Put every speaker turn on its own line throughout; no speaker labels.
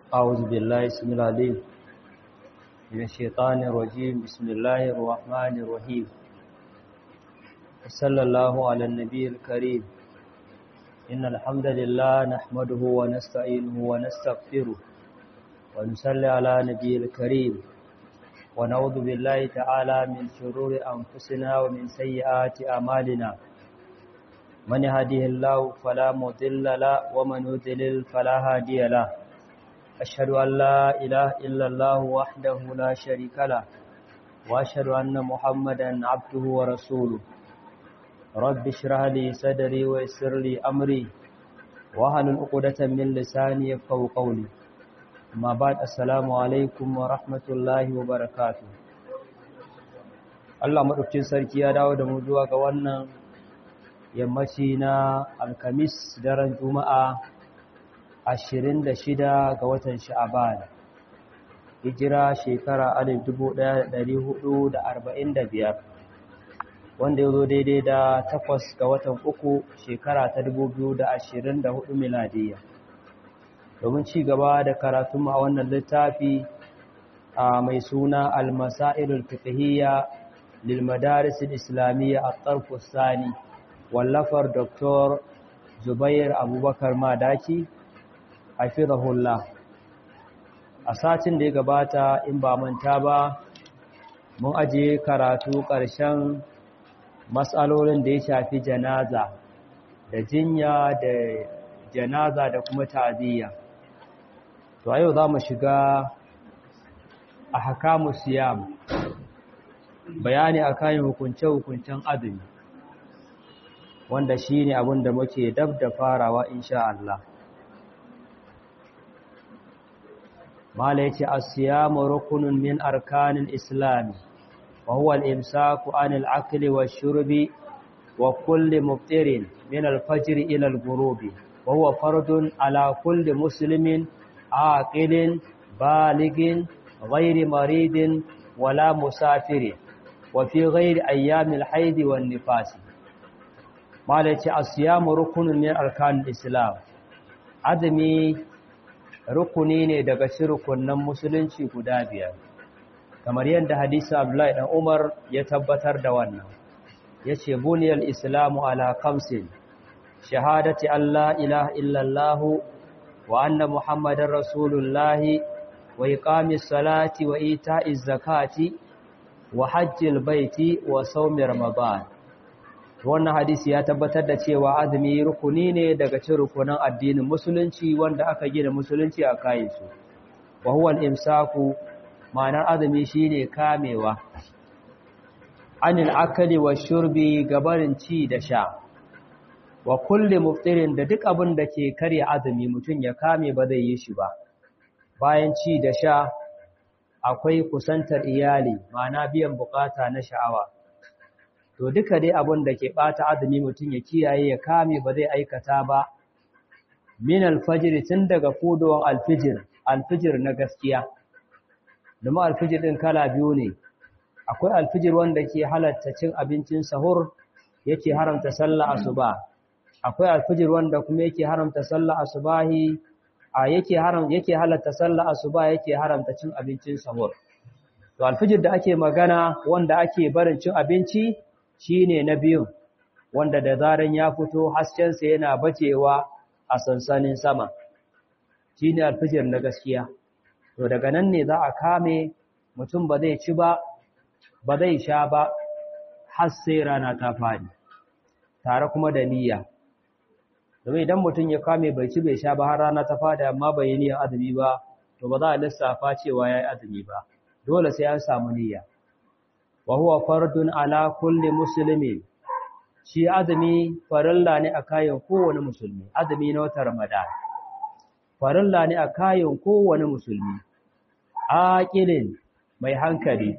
أعوذ بالله اسم العليم من الشيطان الرجيم بسم الله الرحمن الرحيم صلى الله على النبي الكريم إن الحمد لله نحمده ونستعينه ونستغفره ونصلي على نبي الكريم ونعوذ بالله تعالى من شرور أنفسنا ومن سيئات أعمالنا من يهده الله فلا مضل له ومن يضلل فلا هادي له أشهد أن لا إله إلا الله وحده لا شريك له وأشهد أن محمدا عبده ورسوله رب اشرح لي صدري ويسر لي أمري واحلل عقدة من لساني يفقهوا قولي ما بعد السلام alaikum wa rahmatullahi wa barakatuh Allah madaukakin sarki ya dawo da mu zuwa ga wannan yammaci na alkamis daren juma'a 26 ga watan sha'aban hijira shekara 1445 wanda ya zo daidai da takwas ga watan uku shekara ta 2024 miladiyya domin ci gaba da karatun a wannan littafi a mai suna al-masailul fiqhiyya lil madaris al-islamiyya at-tarf sani wallafar Dr. Zubair Abubakar Madaki hafizahullah a satin da ya gabata in ba manta ba mun aje karatu ƙarshen matsalolin da ya shafi janaza da jinya da janaza da kuma ta'aziyya to yau za mu shiga a hakamu siyam bayani a kayan hukunce-hukuncen azumi wanda shi ne abin da muke dab da farawa insha Allah mala ya ce asiyamu rukunin min arkanin islami wa huwa al-imsaku anil akli wa shurbi wa kulli muftirin min al-fajr ila al-ghurubi wa huwa fardun ala kulli muslimin عاقل بالغ غير مريض ولا مسافر وفي غير أيام الحيض والنفاس ما لتي الصيام ركن من أركان الإسلام azumi rukuni ne daga rukunin musulunci guda biyar kamar yadda hadisi Abdullahi dan Umar ya tabbatar da wannan yace buniyal islamu ala khamsin shahadati alla ilaha illallah وأن محمد رسول الله وإقام الصلاة وإيتاء الزكاة وحج البيت وصوم رمضان wannan hadisi ya tabbatar da cewa azumi rukuni ne daga cikin rukunan addinin musulunci wanda aka gina musulunci a kayan su wa huwa al-imsaku ma'anar azumi shine kamewa anil akali wa shurbi gabarin ci da sha wa kulle muftirin da duk abin da ke karya azumi mutum ya kame ba zai yi shi ba bayan ci da sha akwai kusantar iyali ma'ana biyan bukata na sha'awa to duka dai abin da ke bata azumi mutum ya kiyaye ya kame ba zai aikata ba min alfajir tun daga fudowar alfijir alfijir na gaskiya domin alfijir din kala biyu ne akwai alfijir wanda ke halatta cin abincin sahur yake haramta sallah asuba akwai alfijir wanda kuma yake haramta sallah asubahi a yake haram yake halatta sallah asuba yake haramta cin abincin sahur to alfijir da ake magana wanda ake barin cin abinci shine na biyu wanda da zaran ya fito hasken sa yana bacewa a sansanin sama shine alfijir na gaskiya to daga nan ne za a kame mutum ba zai ci ba ba zai sha ba har sai rana ta fadi tare kuma da niyya domin idan mutum ya kame bai ci bai sha ba har rana ta fada amma bai yi niyyar azumi ba to ba za a lissafa cewa yayi azumi ba dole sai an samu niyya wa huwa fardun ala kulli muslimin shi azumi farilla ne a kayan kowane musulmi azumi na watan ramadan farilla ne a kayan kowane musulmi aqilin mai hankali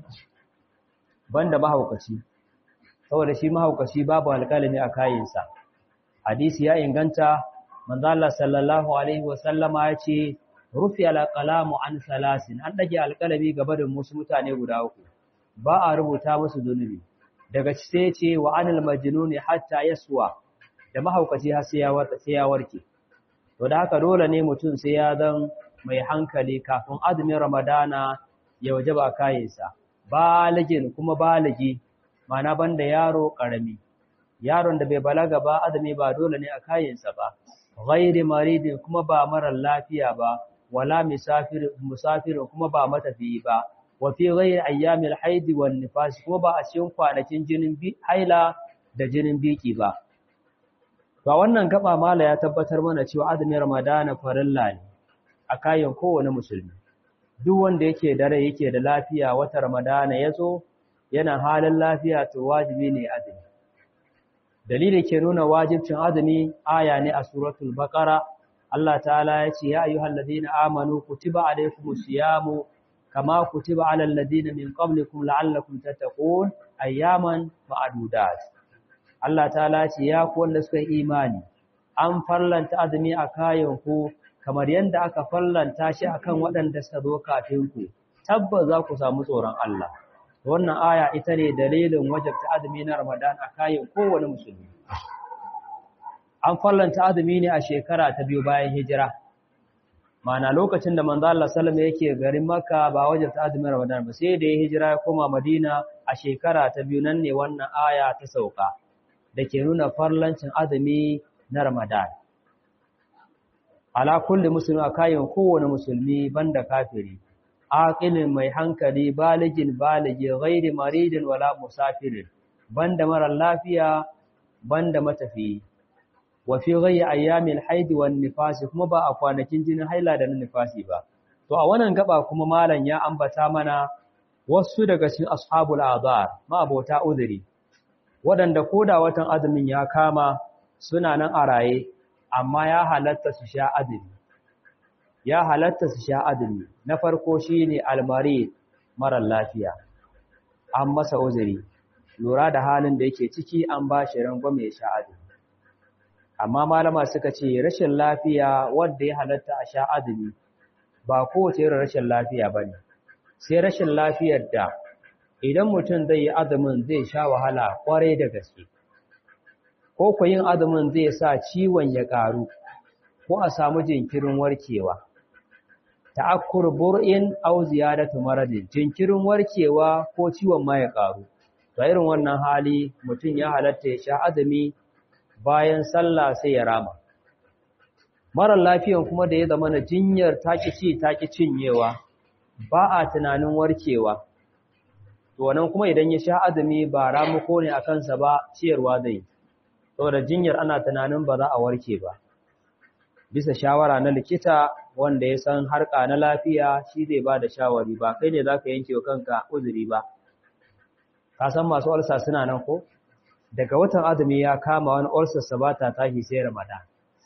banda mahaukaci saboda shi mahaukaci babu alƙalami a kayansa hadisi ya inganta manzo Allah sallallahu alaihi wasallama ya ce rufi alqalamu an salasin an dage alqalami gaba da musu mutane guda uku ba a rubuta musu zunubi daga ci sai ce wa anil majnuni hatta yaswa da mahaukaci har sai ya warke sai ya warke to da haka dole ne mutum sai ya zan mai hankali kafin azumin ramadana ya wajaba kayansa baligin kuma baligi mana banda yaro karami yaron da bai balaga ba azumi ba dole ne a kayansa ba ghairi maridin kuma ba marar lafiya ba wala musafir musafir kuma ba matafiyi ba wa fi ghairi ayyamil haidi wan nifas kuma ba a cikin kwanakin jinin haila da jinin biki ba Ba wannan gaba mala ya tabbatar mana cewa azumin Ramadana farilla ne a kayan kowane musulmi. Duk wanda yake da rai yake da lafiya wata Ramadana ya zo yana halin lafiya to wajibi ne azumi. Dalili ke nuna wajibcin azumi aya ne a suratul Baqara Allah ta'ala ya ce ya ayyuhal ladina amanu kutiba alaykumus siyamu kama kutiba alal ladina min qablikum la'allakum tattaqun ayyaman ma'dudat. Allah ta lace ya ku wanda suka yi imani an farlanta azumi a kayan ku kamar yadda aka farlanta shi akan waɗanda suka zo kafin ku tabbas za ku samu tsoron Allah wannan aya ita ne dalilin wajabta azumi na Ramadan a kayan kowane musulmi an farlanta azumi ne a shekara ta biyu bayan hijira mana lokacin da manzo Allah sallallahu yake garin Makka ba wajabta azumin Ramadan ba sai da ya hijira ya koma Madina a shekara ta biyu nan ne wannan aya ta sauka da ke nuna farlancin azumi na Ramadan. Ala kulli musulmi a kayan kowane musulmi banda kafiri, aqilin mai hankali baligin baligi ghairi maridin wala musafirin, banda marar lafiya banda matafiyi. Wa fi ghairi ayyamil haidi wan nifasi kuma ba a kwanakin jinin haila da na nifasi ba. To a wannan gaba kuma malam ya ambata mana wasu daga cikin ashabul azar ma abota uzuri waɗanda koda watan azumin ya kama suna nan a raye amma ya halatta su sha azumi ya halatta su sha azumi na farko shine almari marar lafiya an masa uzuri lura da halin da yake ciki an ba shi rangwame ya sha azumi amma malama suka ce rashin lafiya wanda ya halatta a sha azumi ba kowace irin rashin lafiya bane sai rashin lafiyar da idan mutum zai yi azumin zai sha wahala kwarai da gaske ko ku yin azumin zai sa ciwon ya ƙaru ko a samu jinkirin warkewa ta'akkur bur'in aw ziyadatu maradin jinkirin warkewa ko ciwon ma ya ƙaru to irin wannan hali mutum ya halatta ya sha azumi bayan sallah sai ya rama marar lafiyan kuma da ya zama na jinyar taki ci taki cinyewa ba a tunanin warkewa to wannan kuma idan ya sha azumi ba ramuko ne a kansa ba ciyarwa zai saboda jinyar ana tunanin ba za a warke ba bisa shawara na likita wanda ya san harka na lafiya shi zai ba da shawari ba kai ne za ka yanke wa kanka uzuri ba ka san masu ulsa suna nan ko daga watan azumi ya kama wani ulcer sa ba ta tashi sai ramadan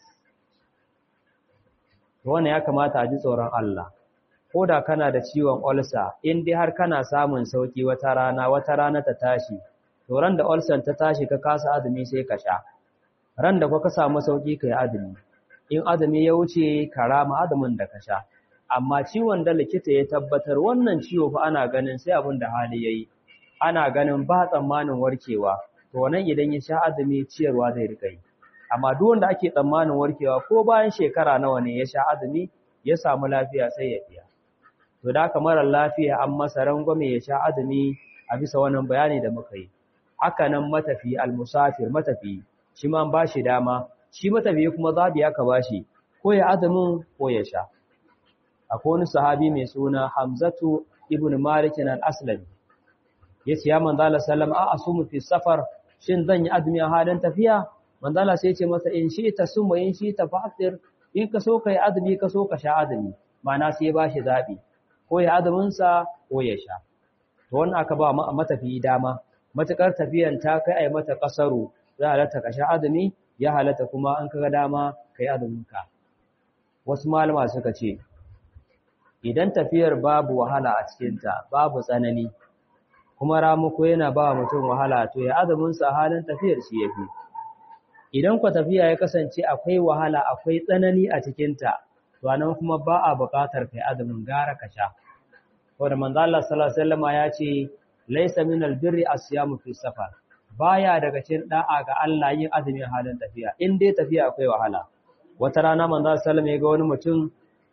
wannan ya kamata a ji tsoron Allah ko da kana da ciwon ulcer in dai har kana samun sauki wata rana wata rana ta tashi to ran da ulcer ta tashi ka kasa azumi sai ka sha ran da ka samu sauki kai azumi in azumi ya wuce ka rama azumin da ka sha amma ciwon da likita ya tabbatar wannan ciwo fa ana ganin sai abin da hali yayi ana ganin ba tsammanin warkewa to wannan idan ya sha azumi ciyarwa zai rika yi amma duk wanda ake tsammanin warkewa ko bayan shekara nawa ne ya sha azumi ya samu lafiya sai ya biya to da haka marar lafiya an masa rangwame ya sha azumi a bisa wannan bayani da muka yi haka nan matafi almusafir matafi shi ma ba shi dama shi matafi kuma zabi aka ba shi ko ya azumin ko ya sha akwai wani sahabi mai suna Hamzatu ibn Malik al-Aslami yace ya manzo Allah sallam a asumu fi safar shin zan yi azumi a halin tafiya manzo Allah sai ya ce masa in shi ta sumu in shi ta fa'tir in ka so kai azumi ka so ka sha azumi ma'ana sai ba shi zabi ko ya azumin sa ko ya sha to wannan aka ba matafiyi dama matakar tafiyan ta kai ai mata kasaru za a halatta ka sha azumi ya halatta kuma an kaga dama kai azumin ka wasu malama suka ce idan tafiyar babu wahala a cikinta babu tsanani kuma ramuko yana ba mutum wahala to ya azumin sa halin tafiyar shi yafi idan ku tafiya ya kasance akwai wahala akwai tsanani a cikinta to anan kuma ba a buƙatar kai azumin gara ka sha wanda manzo Allah sallallahu alaihi wasallam ya ce laysa min albirri asyamu fi safar baya daga cikin da'a ga Allah yin azumin halin tafiya in dai tafiya akwai wahala wata rana manzo sallallahu alaihi wasallam ya ga wani mutum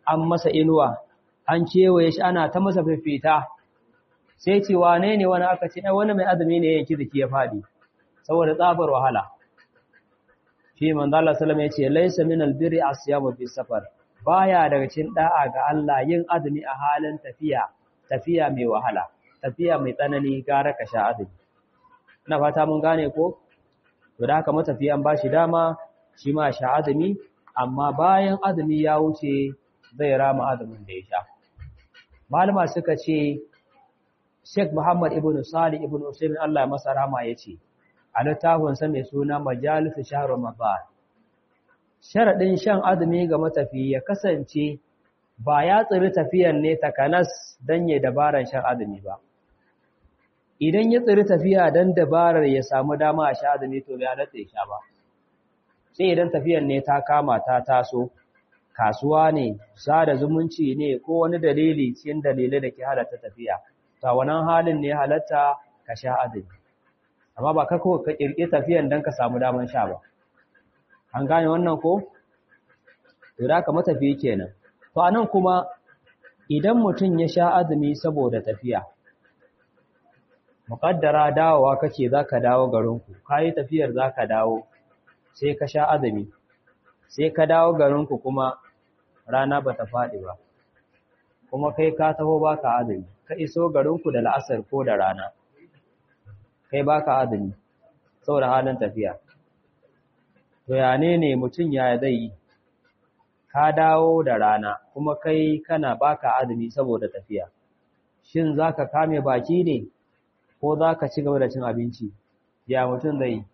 an masa inuwa an kewaye shi ana ta masa fifita sai ce wane ne wani aka ce ai wani mai azumi ne yanki zaki ya fadi saboda tsabar wahala shi manzo Allah sallallahu alaihi wasallam yace laysa min albirri asyamu fi safar baya daga cikin da'a ga Allah yin azumi a halin tafiya tafiya mai wahala tafiya mai tsanani gara ka sha azumi ina fata mun gane ko to da haka matafiyan bashi dama shi ma sha azumi amma bayan azumi ya wuce zai rama azumin da ya sha malama suka ce Sheikh Muhammad ibn Salih ibn Usaimin Allah masa rahama yace a littafin sa mai suna Majalis Shahr Ramadan sharadin shan azumi ga matafi ya kasance ba ya tsiri tafiyan ne takanas dan ya dabaran shan azumi ba idan ya tsiri tafiya dan dabarar ya samu dama a sha azumi to bai halatta ya sha ba sai idan tafiyan ne ta kama ta taso kasuwa ne sada zumunci ne ko wani dalili cikin dalilai da ke halatta tafiya ta wannan halin ne halatta ka sha azumi amma ba ka ko ka kirki tafiyan dan ka samu daman sha ba an gane wannan ko to da ka matafi kenan to anan kuma idan mutum ya sha azumi saboda tafiya muƙaddara dawowa kake zaka dawo garinku kayi tafiyar zaka dawo sai ka sha azumi sai ka dawo garinku kuma rana bata faɗi ba kuma kai ka taho baka azumi ka iso garinku da la'asar ko da rana kai baka azumi saboda halin tafiya to ya ne ne mutum ya zai yi ka dawo da rana kuma kai kana baka azumi saboda tafiya shin zaka kame baki ne ko zaka ci gaba da cin abinci ya mutum zai yi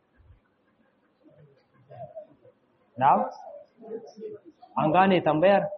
Na'am? An gane tambayar?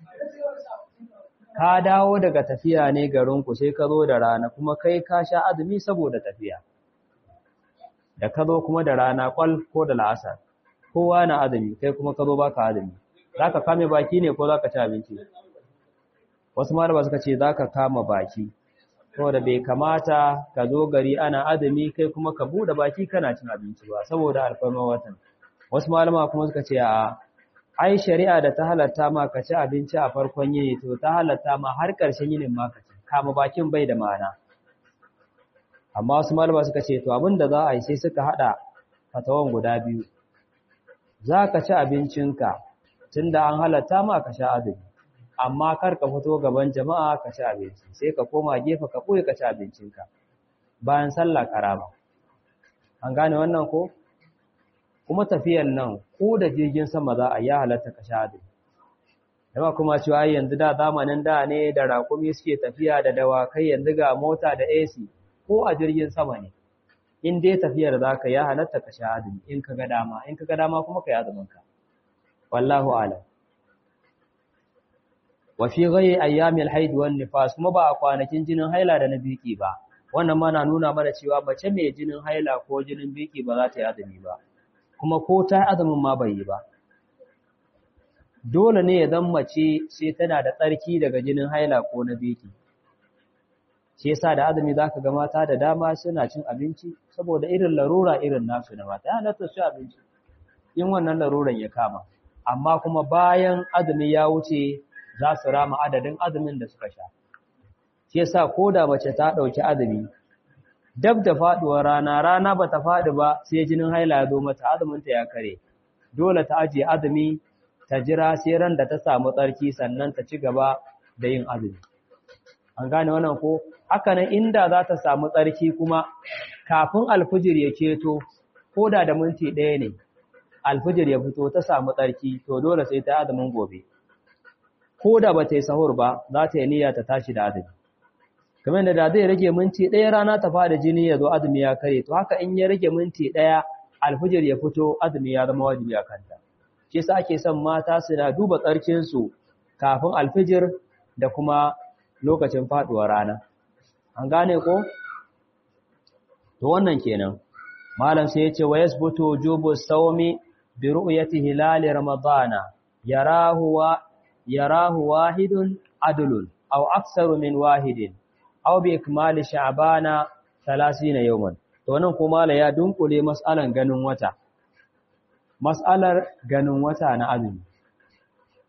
Ka dawo daga tafiya ne garinku sai ka zo da rana kuma kai ka sha azumi saboda tafiya. Da ka zo kuma da rana kwal ko da la'asar. Kowa na azumi kai kuma ka zo baka azumi. Za ka kame baki ne ko za ka ci abinci? Wasu malama suka ce za ka kama baki. Saboda bai kamata ka zo gari ana azumi kai kuma ka buɗe baki kana cin abinci ba saboda alfarma watan. wasu malama kuma suka ce a ai shari'a da ta halatta ma ka ci abinci a farkon yini to ta halatta ma har ƙarshen yinin ma ka ci kama bakin bai da ma'ana amma wasu malama suka ce to abin da za a yi sai suka haɗa fatawan guda biyu za ka ci abincinka tunda an halatta ma ka sha azumi amma kar ka fito gaban jama'a ka ci abinci sai ka koma gefe ka ɓoye ka ci abincinka bayan sallah karama an gane wannan ko kuma tafiyan nan ko da jirgin sama za a yi halatta ka sha azumi dama kuma cewa yanzu da zamanin da ne da raƙumi suke tafiya da dawakai yanzu ga mota da AC ko a jirgin sama ne in dai tafiyar za ka ya halatta ka sha azumi in ka ga dama in ka ga dama kuma ka yi azuminka wallahu alam wa fi ghayri ayyamil haid wan nifas kuma ba a kwanakin jinin haila da na biki ba wannan ma na nuna mana cewa mace mai jinin haila ko jinin biki ba za ta yi azumi ba kuma ko ta azumin ma bai yi ba dole ne ya zan mace sai tana da tsarki daga jinin haila ko na biki shi yasa da azumi zaka ga mata da dama suna cin abinci saboda irin larura irin nasu na mata yana ta ci abinci in wannan laruran ya kama amma kuma bayan azumi ya wuce za su rama adadin azumin da suka sha shi yasa ko da mace ta ɗauki azumi dab da faɗuwar rana rana ba ta faɗi ba sai jinin haila ya zo mata azuminta ya kare dole ta ajiye azumi ta jira sai ran da ta samu tsarki sannan ta ci gaba da yin azumi an gane wannan ko haka nan inda za ta samu tsarki kuma kafin alfijir ya keto ko da da minti ɗaya ne alfijir ya fito ta samu tsarki to dole sai ta azumin gobe ko da ba ta yi sahur ba za ta yi niyya ta tashi da azumi kamar da da zai rage minti ɗaya rana ta fada jini ya zo azumi ya kare to haka in ya rage minti ɗaya alfijir ya fito azumi ya zama wajibi a kanta shi yasa ake son mata su na duba tsarkinsu kafin alfijir da kuma lokacin faduwar rana an gane ko to wannan kenan malam sai ya ce wa yasbutu wujubu sawmi bi ru'yati hilal ramadana yarahu wa yarahu wahidun adlun aw aktsaru min wahidin aw bi ikmali sha'bana 30 yawman to wannan kuma la ya dunkule mas'alan ganin wata mas'alar ganin wata na azumi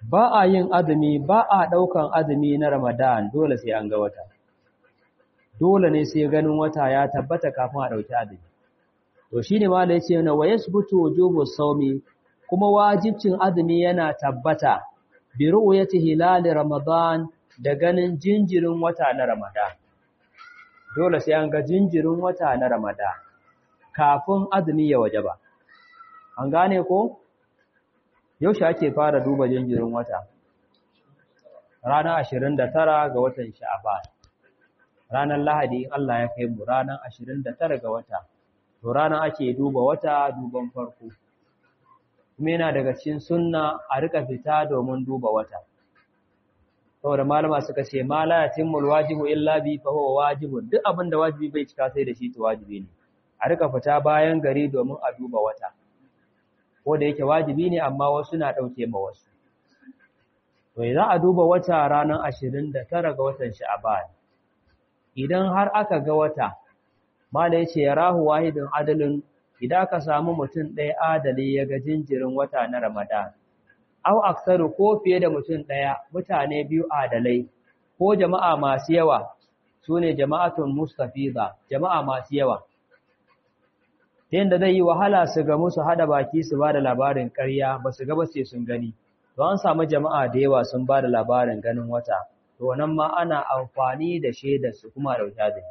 ba a yin azumi ba a ɗaukan azumi na ramadan dole sai an ga wata dole ne sai ganin wata ya tabbata kafin a ɗauki azumi to shi ne ma da ya ce na wa yasbutu wujubu sawmi kuma wajibcin azumi yana tabbata bi ru'yati hilal ramadan da ganin jinjirin wata na ramadan dole sai an ga jinjirin wata na ramadan kafin azumi ya wajaba an gane ko yaushe ake fara duba jinjirin wata ranar 29 ga watan sha'ban ranar lahadi in Allah ya kai mu ranar 29 ga wata to ranar ake duba wata duban farko kuma yana daga cikin sunna a rika fita domin duba wata saboda malama suka ce ma la yatimul wajibu illa bi fa huwa wajibun duk abin da wajibi bai cika sai da shi to wajibi ne a rika fita bayan gari domin a duba wata ko da yake wajibi ne amma wasu na dauke ma wasu to idan a duba wata ranar 29 ga watan sha'ban idan har aka ga wata mala yace yarahu wahidun adalin idan ka samu mutum ɗaya adali ya ga jinjirin wata na Ramadan, au aksaru ko fiye da mutum ɗaya mutane biyu adalai, ko jama'a masu yawa su ne jama'atun mustafiza, jama'a masu yawa. Ta yadda zai yi wahala su ga musu haɗa baki su ba da labarin ƙarya ba su gaba sai sun gani, to an samu jama'a da yawa sun ba da labarin ganin wata, to nan ma ana amfani da shaidarsu kuma da wuta da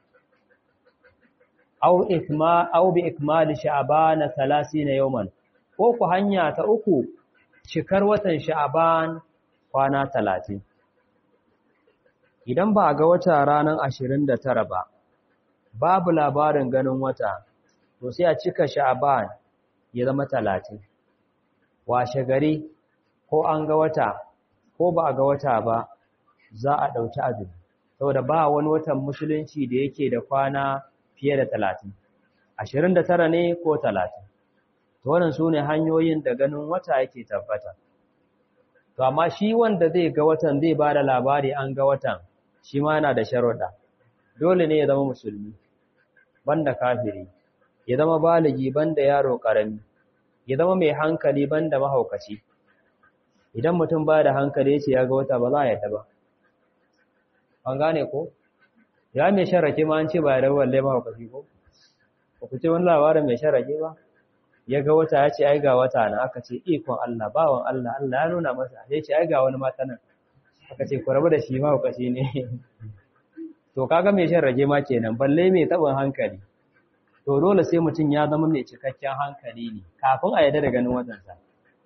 aw ikma aw bi ikmali sha'ban 30 yawman ko ku hanya ta uku cikar watan sha'ban kwana 30 idan ba ga wata ranar 29 ba babu labarin ganin wata to sai a cika sha'ban ya zama 30 washe gari ko an ga wata ko ba a ga wata ba za a dauki azumi saboda ba wani watan musulunci da yake da kwana fiye da talatin ashirin da tara ne ko talatin to wannan su ne hanyoyin da ganin wata yake tabbata to amma shi wanda zai ga watan zai ba da labari an ga watan shi ma yana da sharuɗa dole ne ya zama musulmi banda kafiri ya zama baligi banda yaro ƙarami ya zama mai hankali banda mahaukaci idan mutum ba da hankali ya ce ya ga wata ba za a yadda ba an gane ko ya mai sharake ma an ce ba ya rawar lema hukaci ko ba ku ce wani labarin mai sharake ba ya ga wata ya ce ai ga wata na aka ce ikon Allah bawan Allah Allah ya nuna masa ya ce ai ga wani mata nan aka ce ku rabu da shi ma hukaci ne to kaga mai sharake ma kenan balle mai taɓin hankali to dole sai mutum ya zama mai cikakken hankali ne kafin a yarda da ganin watansa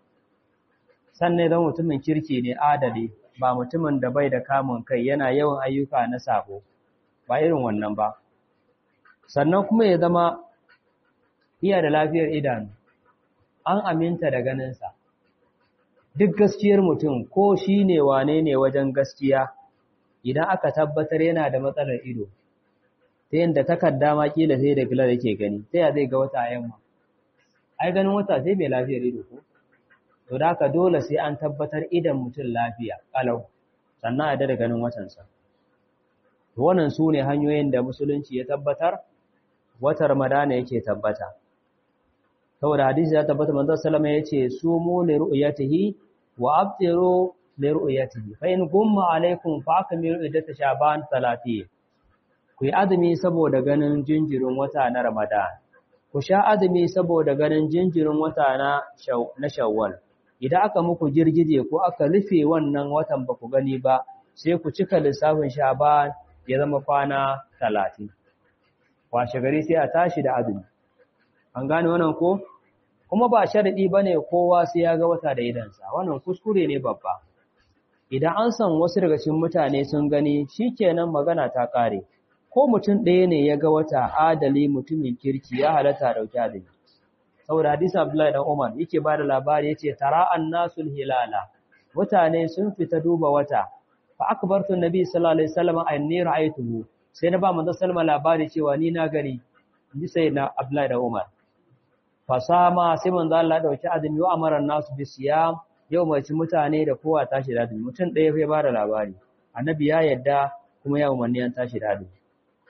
sannan zama mutumin kirki ne adali ba mutumin da bai da kamun kai yana yawan ayyuka na sabo ba irin wannan ba sannan kuma ya zama iya da lafiyar idanu an aminta da ganinsa duk gaskiyar mutum ko shi ne wane ne wajen gaskiya idan aka tabbatar yana da matsalar ido ta yadda takarda ma kila sai da gilar yake gani sai ya zai ga wata yamma ai ganin wata sai mai lafiyar ido ko to da haka dole sai an tabbatar idan mutum lafiya kalau sannan a da ganin watansa wannan su ne hanyoyin da musulunci ya tabbatar wata ramadana yake tabbata saboda hadisi ya tabbata manzo sallama yace sumu li ru'yatihi wa abtiru li ru'yatihi fa in gumma alaikum fa akmilu iddata shaban 30 ku yi azumi saboda ganin jinjirin wata na ramadan ku sha azumi saboda ganin jinjirin wata na na shawwal idan aka muku girgije ko aka rufe wannan watan ba ku gani ba sai ku cika lissafin shaban ya zama kwana talatin washe gari sai a tashi da azumi an gane wannan ko kuma ba sharadi bane kowa sai ya ga wata da idansa wannan kuskure ne babba idan an san wasu daga cikin mutane sun gani shikenan magana ta kare ko mutum ɗaya ne ya ga wata adali mutumin kirki ya halatta dauki azumi saboda hadisi Abdullahi dan Umar yake bada labari yace tara annasul hilala mutane sun fita duba wata fa akbartu nabi sallallahu alaihi wasallam anni ra'aytuhu sai na ba manzo sallama labari cewa ni na gani ni sai na Abdullahi dan Umar fasama sai manzo Allah dauki azumi wa amara nasu bi siyam yau mai mutane da kowa tashi da azumi mutum ɗaya fa ya bada labari annabi ya yadda kuma ya umarni an tashi da azumi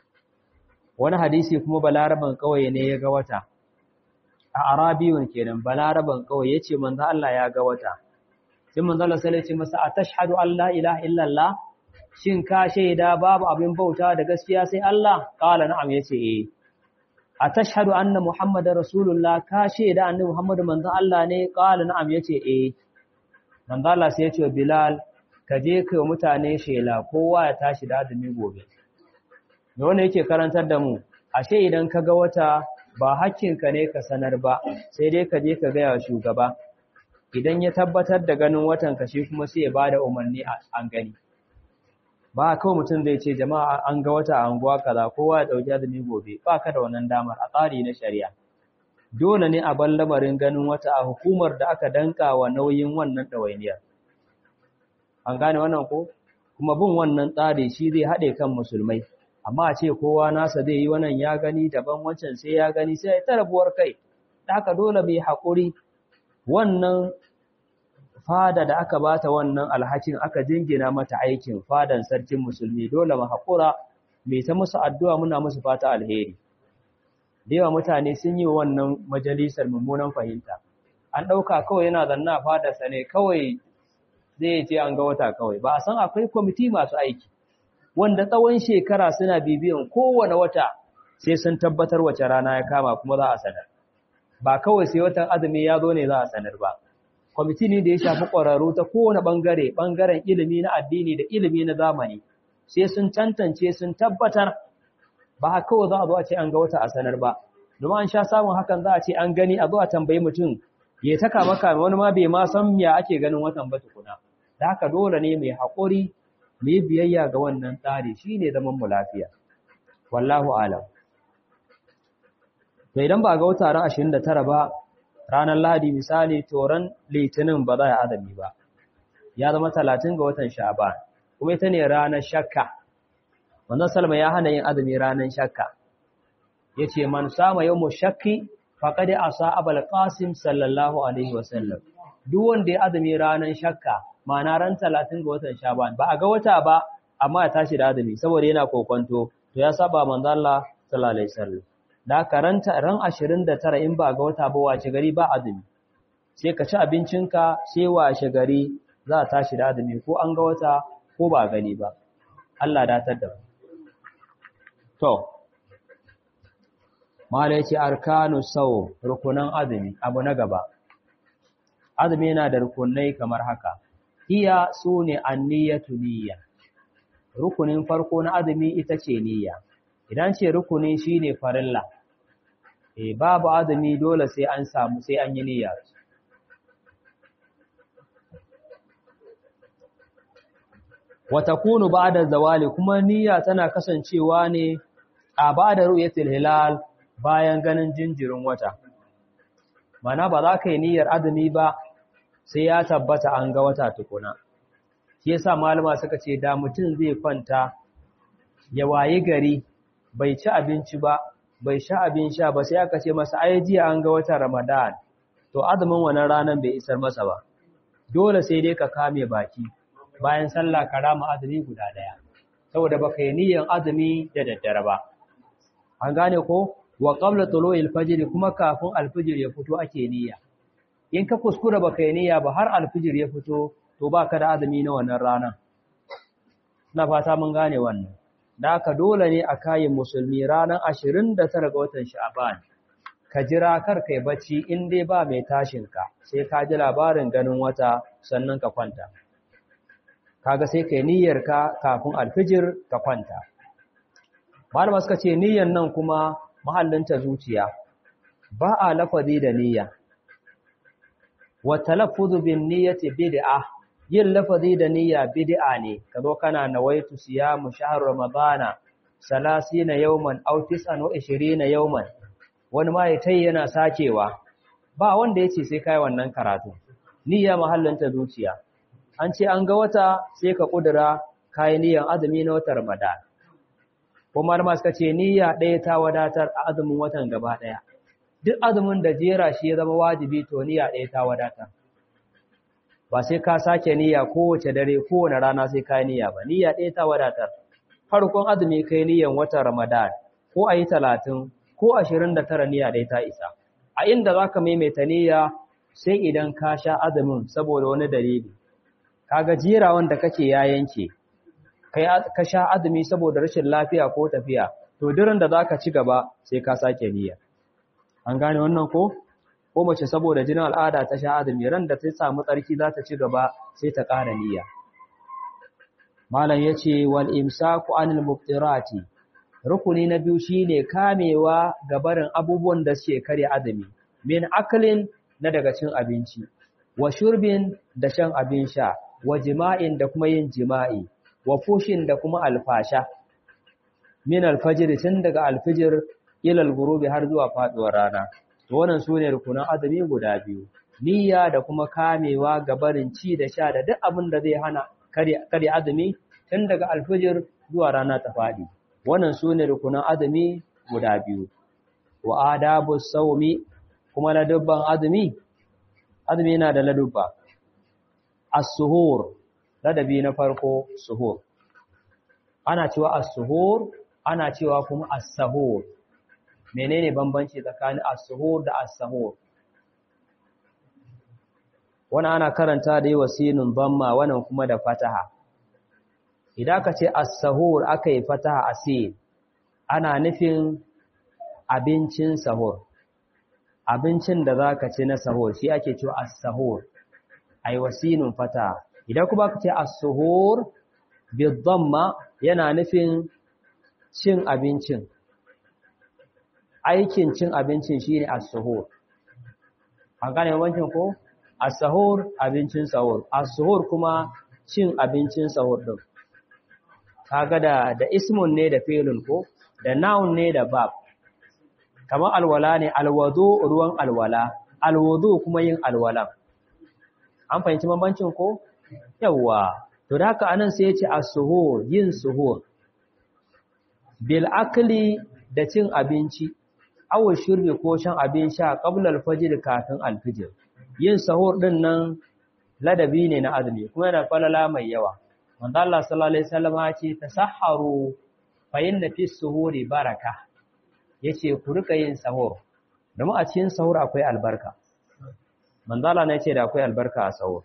wani hadisi kuma balaraban kawai ne ya ga wata a arabiyun kenan balaraban kawai yace manzo Allah ya ga wata sai manzo Allah sai ya ce masa atashhadu an la ilaha illallah shin ka shaida babu abin bauta da gaskiya sai Allah qala na'am yace eh atashhadu anna muhammadar rasulullah ka shaida annabi muhammadu manzon Allah ne qala na'am yace eh manzo Allah sai ya ce bilal ka je kai mutane shela kowa ya tashi da azumi gobe me wannan yake karantar da mu ashe idan ka ga wata ba hakkinka ne ka sanar ba sai dai ka je ka gaya wa shugaba idan ya tabbatar da ganin watan ka shi kuma sai ya bada umarni an gani ba kawai mutum zai ce jama'a an ga wata anguwa kaza kowa ya dauki azumi gobe ba ka da wannan damar a tsari na shari'a dole ne a bar lamarin ganin wata a hukumar da aka danka wa nauyin wannan ɗawainiyar an gane wannan ko kuma bin wannan tsari shi zai haɗe kan musulmai amma a ce kowa nasa zai yi wannan ya gani daban wancan sai ya gani sai ya tarabuwar kai da haka dole mai haƙuri wannan fada da aka bata wannan alhakin aka jingina mata aikin fadan sarkin musulmi dole mu haƙura mai ta musu addu'a muna musu fata alheri da yawa mutane sun yi wannan majalisar mummunan fahimta an ɗauka kawai yana zanna fadarsa ne kawai zai ce an ga wata kawai ba a san akwai kwamiti masu aiki wanda tsawon shekara suna bibiyan kowane wata sai sun tabbatar wace rana ya kama kuma za a sanar ba kawai sai watan azumi ya zo ne za a sanar ba kwamiti ne da ya shafi ƙwararru ta kowane ɓangare ɓangaren ilimi na addini da ilimi na zamani sai sun tantance sun tabbatar ba kawai za a zo a ce an ga wata a sanar ba domin an sha samun hakan za a ce an gani a zo a tambayi mutum ya taka maka wani ma bai ma san ya ake ganin watan ba tukuna da haka dole ne mai haƙuri mu yi biyayya ga wannan tsari shine zaman mu lafiya wallahu alam to idan ba ga wata ran 29 ba ranar Lahadi misali to ran Litinin ba za a azumi ba ya zama 30 ga watan Sha'ban kuma ita ne ranar shakka wannan salma ya hana yin azumi ranar shakka yace man sama yawmu shakki faqad asa abul qasim sallallahu alaihi wasallam duk wanda ya azumi ranar shakka ma'ana ran 30 ga watan Sha'ban ba a ga wata ba amma ya tashi da azumi saboda yana kokonto to ya saba manzo Allah sallallahu alaihi wasallam da karanta ran 29 in ba ga wata ba wace gari ba azumi sai ka ci abincinka sai washe gari za a tashi da azumi ko an ga wata ko ba gani ba Allah datar da to mala yace arkanu saw rukunan azumi abu na gaba azumi yana da rukunai kamar haka iya sune anniyatu niyya rukunin farko na azumi ita ce niyya idan ce rukuni shine farilla eh babu azumi dole sai an samu sai an yi niyya wa takunu ba'da zawali kuma niyya tana kasancewa ne a ba'da ru'yatil hilal bayan ganin jinjirin wata mana ba za ka yi niyyar azumi ba sai ya tabbata an ga wata tukuna shi yasa malama suka ce da mutum zai kwanta ya wayi gari bai ci abinci ba bai sha abin sha ba sai aka ce masa ai jiya an ga watan Ramadan to azumin wannan ranan bai isar masa ba dole sai dai ka kame baki bayan sallah ka rama azumi guda daya saboda baka yi niyyar azumi da daddare ba an gane ko wa qabla tulu'il fajr kuma kafin alfijir ya fito ake niyya in ka kuskura baka yi niyya ba har alfijir ya fito to baka da azumi na wannan ranan ina fata mun gane wannan da haka dole ne a kayan musulmi ranar 29 ga watan sha'ban ka jira kar kai bacci in dai ba mai tashin ka sai ka ji labarin ganin wata sannan ka kwanta kaga sai kai niyyar ka kafin alfijir ka kwanta malama suka ce niyyar nan kuma mahallinta zuciya ba a lafazi da niyya wa talaffuzu bin niyyati bid'ah yin lafazi da niyya bid'a ne kazo kana nawaitu siyamu shahr ramadana 30 yawman aw 29 yawman wani ma yayi yana sakewa ba wanda yace sai kai wannan karatu niyya mahallanta zuciya an ce an ga wata sai ka kudura kai niyyan azumi na watan ramadan kuma ma suka ce niyya ɗaya ta wadatar a azumin watan gaba ɗaya duk azumin da jera shi ya zama wajibi to niyya ɗaya ta wadatar ba sai ka sake niyya kowace dare kowane rana sai ka niyya ba niyya ɗaya ta wadatar farkon azumi kai niyyan watan ramadan ko a yi talatin ko ashirin da tara niyya ɗaya ta isa a inda za ka maimaita niyya sai idan ka sha azumin saboda wani dalili kaga jira wanda kake ya yanke kai ka sha azumi saboda rashin lafiya ko tafiya to durin da zaka ci gaba sai ka sake niyya an gane wannan ko ko mace saboda jinin al'ada ta sha azumi ran da ta samu tsarki za ta ci gaba sai ta ƙara niyya malam yace wal imsaku anil muftirati rukuni na biyu shine kamewa ga barin abubuwan da suke kare azumi min aklin na daga cin abinci wa shurbin da shan abin sha wa jima'in da kuma yin jima'i wa fushin da kuma alfasha min alfajir tun daga alfijir ila algurubi har zuwa faduwar rana to wannan sune rukunan azumi guda biyu niyya da kuma kamewa ga barin ci da sha da duk abin da zai hana kare azumi tun daga alfijir zuwa rana ta fadi wannan sune rukunan azumi guda biyu wa adabu sawmi kuma ladubban azumi azumi yana da ladubba as-suhur ladabi na farko suhur ana cewa as-suhur ana cewa kuma as-sahur menene bambanci tsakanin as-suhur da as-sahur wannan ana karanta da yawa sinun bamma wannan kuma da fataha idan ka ce as-sahur aka yi fataha asin ana nufin abincin sahur abincin da zaka ci na sahur shi ake cewa as-sahur ai wasinun fataha idan kuma ka ce as-suhur bidamma yana nufin cin abincin aikin cin abincin shine as-suhur an gane wancan ko as-sahur abincin sahur as-suhur kuma cin abincin sahur din kaga da da ismun ne da fi'lun ko da noun ne da verb kamar alwala ne alwudu ruwan alwala alwudu kuma yin alwala an fahimci bambancin ko yawa to da haka anan sai ya ce as-suhur yin suhur bil akli da cin abinci aw shurbi ko shan abin sha qabla al-fajr kafin al-fajr yin sahur din nan ladabi ne na azumi kuma yana falala mai yawa manzo Allah sallallahu alaihi wasallam ya ce tasahharu fa inna fi suhuri baraka yace ku rika yin sahur domin a cikin sahur akwai albarka manzo Allah ne ya ce da akwai albarka a sahur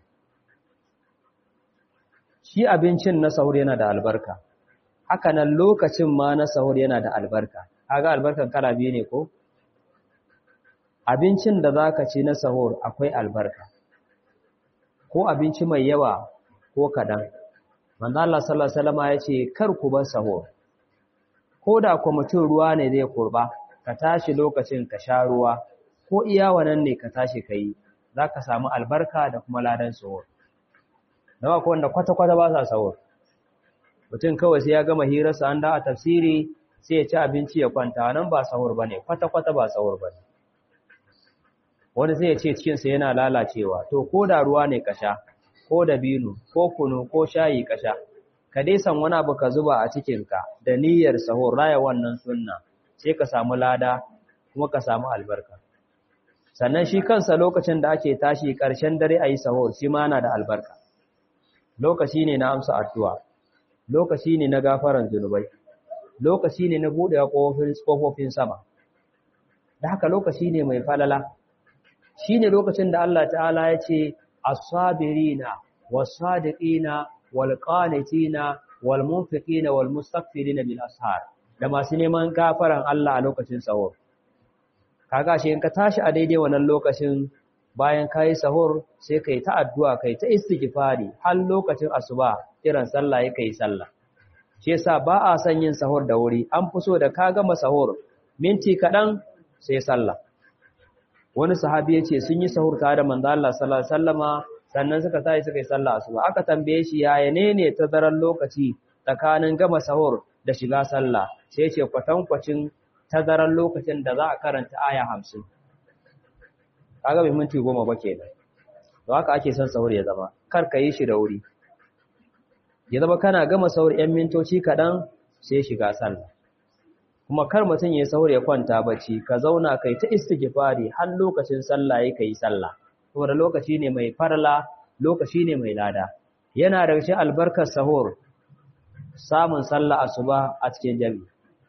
shi abincin na sahur yana da albarka haka nan lokacin ma na sahur yana da albarka kaga albarkan kala biyu ne ko abincin da zaka ci na sahur akwai albarka ko abinci mai yawa ko kadan manzo Allah sallallahu alaihi wasallam ya ce kar ku bar sahur ko da ku mutum ruwa ne zai kurba ka tashi lokacin ka sha ruwa ko iya wannan ne ka tashi kai zaka samu albarka da kuma ladan sahur dawa ko wanda kwata-kwata ba sa sahur mutum kawai sai ya gama hirarsa an da a tafsiri sai ya ci abinci ya kwanta nan ba sahur bane kwata-kwata ba sahur bane wani sai ya ce cikinsa yana lalacewa to ko da ruwa ne ka sha ko da binu ko kunu ko shayi ka sha ka dai san wani abu ka zuba a cikinka da niyyar sahur raya wannan sunna sai ka samu lada kuma ka samu albarka sannan shi kansa lokacin da ake tashi ƙarshen dare a yi sahur shi ma na da albarka lokaci ne na amsa addu'a lokaci ne na gafaran zunubai lokaci ne na buɗe ƙofofin sama da haka lokaci ne mai falala shi ne lokacin da Allah ta'ala ya ce as-sabirina was-sadiqina wal-qanitina wal-munfiqina wal-mustaghfirina bil ashar da masu neman gafaran Allah a lokacin sahur kaga shi in ka tashi a daidai wannan lokacin bayan kayi sahur sai kai ta addu'a kai ta istighfari har lokacin asuba kiran sallah yake yi sallah shi yasa ba a son yin sahur da wuri an fi so da ka gama sahur minti kaɗan sai sallah wani sahabi yace sun yi sahur tare da manzo Allah sallallahu alaihi wasallama sannan suka tashi suka yi sallah asuba aka tambaye shi yaya ne ne tazaran lokaci tsakanin gama sahur da shiga sallah sai yace kwatankwacin tazaran lokacin da za a karanta aya 50 kaga bai minti goma ba kenan to haka ake son sahur ya zama kar ka yi shi da wuri ya zama kana gama sahur yan mintoci kaɗan sai shiga sallah kuma kar mutum ya sahur ya kwanta bacci ka zauna kai ta istighfari har lokacin sallah ya kai sallah saboda lokaci ne mai farla lokaci ne mai lada yana da cikin albarkar sahur samun sallah asuba a cikin jami'i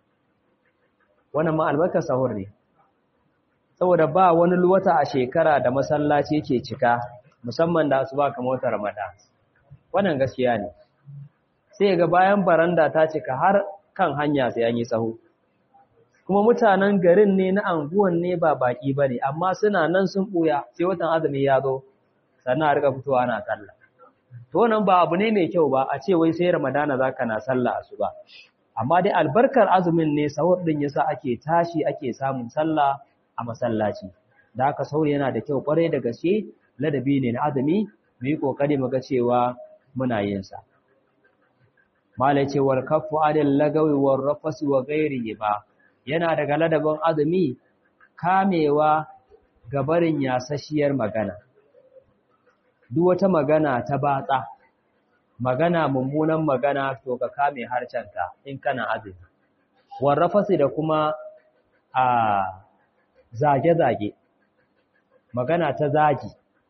wannan ma albarkar sahur ne saboda ba wani wata a shekara da masallaci ke cika musamman da asuba kamar wata Ramadan wannan gaskiya ne sai ga bayan baranda ta cika har kan hanya sai an yi tsaho kuma mutanen garin ne na anguwan ne ba baki ba ne amma suna nan sun ɓuya sai watan azumi ya zo sannan a rika fitowa ana sallah to wannan ba abu ne mai kyau ba a ce wai sai ramadana za ka na sallah su ba amma dai albarkar azumin ne sahur din yasa ake tashi ake samun sallah a masallaci da haka sahur yana da kyau kwarai da gaske ladabi ne na azumi mu yi kokari mu ga cewa muna yin sa malai ce wal kaffu adil lagawi war rafas wa ghairihi ba yana daga ladabin azumi kamewa ga barin yasashiyar magana duk wata magana ta batsa magana mummunan magana to ka kame harcenka in kana azumi warrafasi da kuma a zage-zage magana ta zagi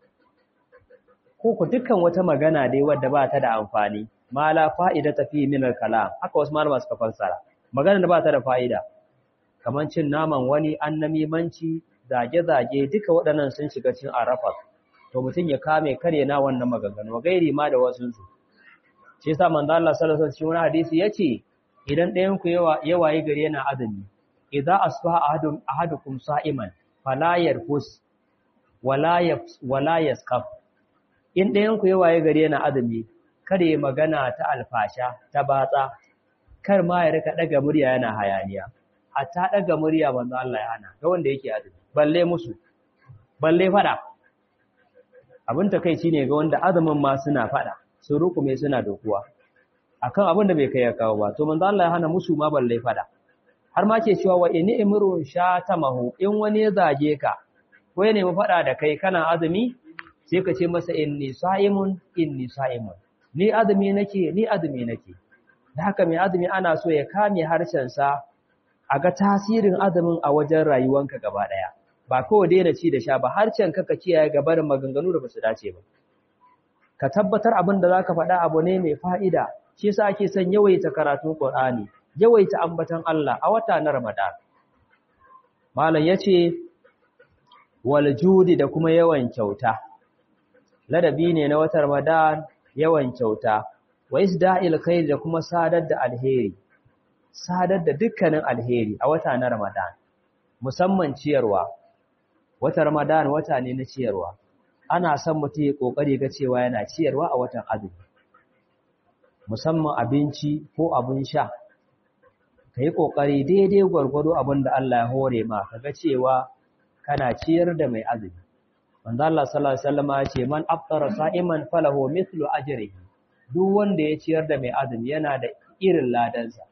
ko ku dukkan wata magana dai wadda ba ta da amfani ma la fa'ida ta fi min al-kalam haka wasu malama suka fassara magana da ba ta da fa'ida kaman cin naman wani annamimanci zage-zage duka waɗannan sun shiga cin arafat to mutum ya kame kare na wannan maganganu gairi ma da wasu su shi yasa manzo Allah sallallahu alaihi wasallam hadisi yace idan ɗayan ku yawa yawaye gari yana azumi idza asbaha ahadum ahadukum sa'iman fala yarfus wala yafs wala yaskaf in ɗayan ku yawaye gari yana azumi kada ya magana ta alfasha ta batsa kar ma ya rika daga murya yana hayaniya hatta daga murya manzo Allah ya hana ga wanda yake azumi balle musu balle fada abin takeici ne ga wanda azumin ma suna fada sun rukume suna dokuwa akan abin da bai kai ya kawo ba to manzo Allah ya hana musu ma balle fada har ma ke cewa wa inni imrun shatamahu in wani ya zage ka ko ya nemi fada da kai kana azumi sai ka ce masa inni sa'imun inni sa'imun ni azumi nake ni azumi nake da haka mai azumi ana so ya kame harshen sa a ga tasirin azumin a wajen rayuwanka gaba daya ba kawai daina ci da sha ba harshen ka ka kiyaye gabarin maganganu da basu dace ba ka tabbatar abin da zaka faɗa abu ne mai fa'ida shi yasa ake son yawaita karatun Qur'ani yawaita ambaton Allah a wata na Ramadan malam yace wal judi da kuma yawan kyauta ladabi ne na watan Ramadan yawan kyauta wa isda'il khair da kuma sadar da alheri sadar da dukkanin alheri a wata na Ramadan musamman ciyarwa wata Ramadan wata ne na ciyarwa ana son mutum ya kokari ga cewa yana ciyarwa a watan azumi musamman abinci ko abin sha kai kokari daidai gwargwado abin da Allah ya hore ma kaga cewa kana ciyar da mai azumi manzo Allah sallallahu alaihi wasallam ya ce man aftara sa'iman falahu mithlu ajrihi duk wanda ya ciyar da mai azumi yana da irin ladansa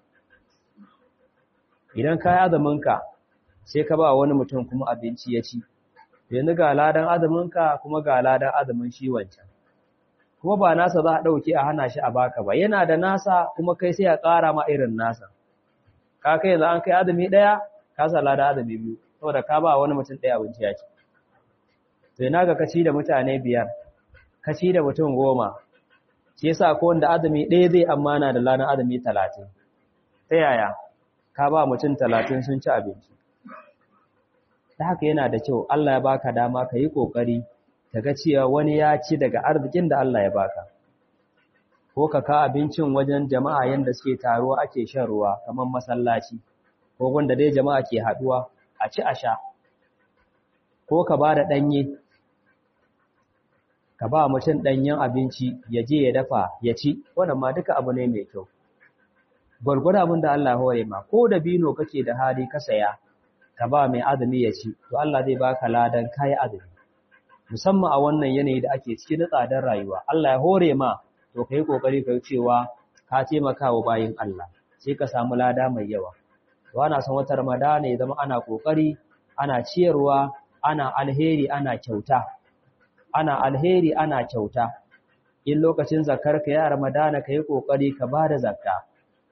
idan ka yi azuminka sai ka ba wani mutum kuma abinci ya ci yanzu ga ladan azuminka kuma ga ladan azumin shi wancan kuma ba nasa za a ɗauke a hana shi a baka ba yana da nasa kuma kai sai a ƙara ma irin nasa ka kai yanzu an kai azumi ɗaya ka sa ladan azumi biyu saboda ka ba wani mutum ɗaya abinci ya ci to ina ga kaci da mutane biyar kaci da mutum goma shi yasa ko wanda azumi ɗaya zai amana da ladan azumi talatin ta yaya ka ba mutum talatin sun ci abinci ta haka yana da kyau Allah ya baka dama ka yi ƙoƙari ka ga cewa wani ya ci daga arzikin da Allah ya baka ko ka ka abincin wajen jama'a yanda suke taruwa ake shan ruwa kamar masallaci ko wanda dai jama'a ke haɗuwa a ci a sha ko ka ba da ɗanye ka ba mutum ɗanyen abinci ya je ya dafa ya ci wannan ma duka abu ne mai kyau gwargwado abin da Allah hore ma ko da bino kake da hali ka saya ka ba mai azumi ya ci to Allah zai baka ladan kai azumi musamman a wannan yanayi da ake ciki na tsadar rayuwa Allah ya hore ma to kai kokari kai cewa ka taimaka wa bayin Allah sai ka samu lada mai yawa to ana son wata Ramadana ya zama ana kokari ana ciyarwa ana alheri ana kyauta ana alheri ana kyauta in lokacin zakar ka ya Ramadana kai kokari ka bada zakka